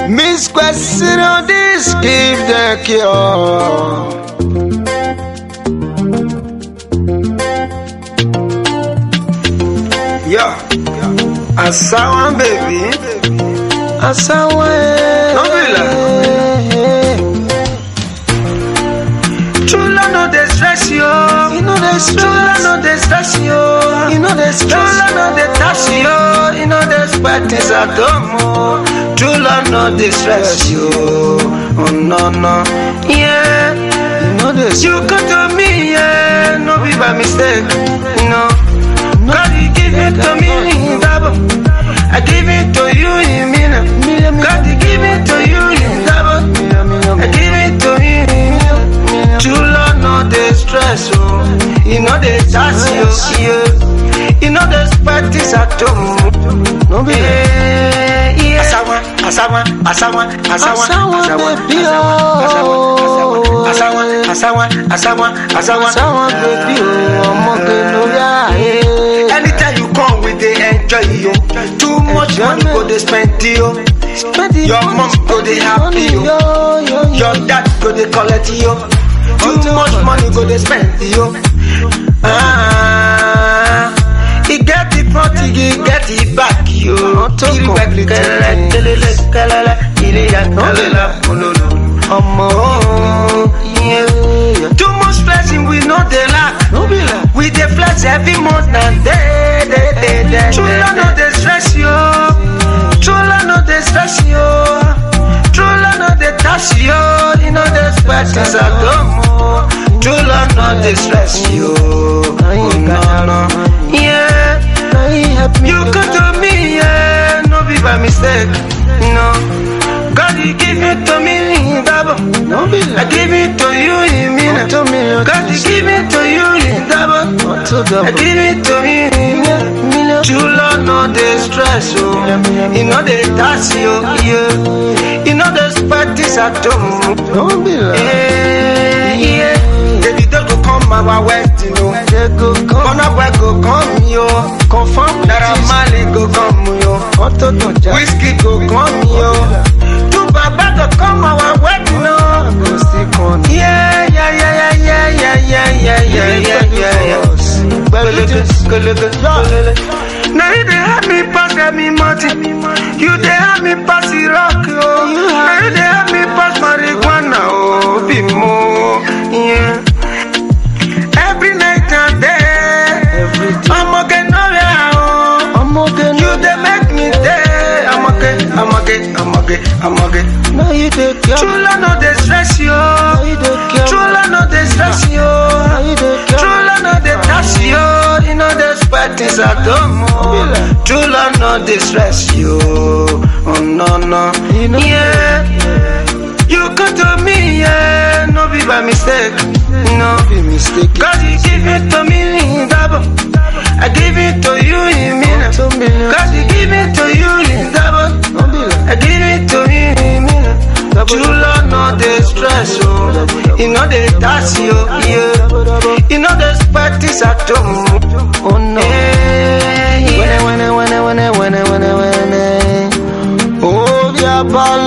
Miss question on this, give the cure. Yo, Asawan baby, Asawa. No be True love no dey stress you. You know dey stress. True love no dey stress you. You know dey stress. True love no dey touch you. You know dey sweat is at home. True love no dey stress you. Oh no no. Yeah. you know this. You come to me, yeah, no be by mistake, no. God, you give it to me, double. I give it to you in minute. God, you give it to you in double. I give it to you in minute. True love, no dey stress, oh. You know they touch you, yeah. You know the spot is at home. No be Yeah, yeah. Asawa, asawa, asawa, asawa, Asawa, baby, oh. asawa, asawa, asawa, asawa, Asawa baby, oh, ọmọge lórí ààyè. Anytime you come, we dey enjoy you. Too much money go dey spend you. Spend it Your on mom go dey happy, yo. yo. Yo, yo, Your dad go dey collect you. Too Until much when? money go dey spend you. Ah, he get the front, he get the back, yo. Until Kiri wẹ complete kẹlẹlẹ, things. kelele, kẹlẹlẹ, kiri ya kẹlẹlẹ, ololo. Ọmọ Oh, yeah. Too much flexing, we no dey lack. no be like. We dey flex every month and day, day, day, day. True love no dey stress you. True love no dey stress you. True love no dey touch you. You know dey sweat is at home. oh. True love no dey stress you. Oh, no, no. Yeah. Na he help me. You come to me, yeah, no be by mistake, no. God, you give it to me, double. No be I like. give it to you in minute. Unto me, God, you give it to you in double. Unto I double. give it to you in minute. Million. True love no dey stress oh. You know dey touch you, yeah. You know the spot is at home. No be like. Yeah, yeah. Baby, don't go come our wedding, you know. They go come. Burna Boy go come, yo. Confirm Naira Marley go come, yo. Unto don't ja. Whiskey go come, yo. Two Baba go come our wedding, no. Go still come. Yeah, yeah, yeah, yeah, yeah, yeah, yeah, yeah, yeah, yeah, yeah. Gololo, gololo, gololo. Now you dey help me pass me money. You dey help me pass the rock, oh. Now you dey help me pass marijuana, oh, be more, yeah. Every night and day, Every day. I'm again nowhere, oh. Ọmọge You dey make me day. I'm okay, I'm okay, I'm okay, I'm okay. na you dey care. True love no dey stress you. Na you dey care. True love no dey stress you. Na you dey care. True love no dey touch you. You know the sweat is at home. oh. True love no dey stress you. Oh no no. You know- Yeah. You come to me, yeah. No be by mistake. No. Be mistake. God, you give it to me, double. I give it to you in minute. Unto me. God, you give it to you in double. No be like. I give it to you in minute. Double. True love, no dey stress, oh. You know they touch you, yeah. You know the spot is at home. Oh no. Yeah, yeah. Wene wene wene wene wene wene wene. Oh, yeah, ball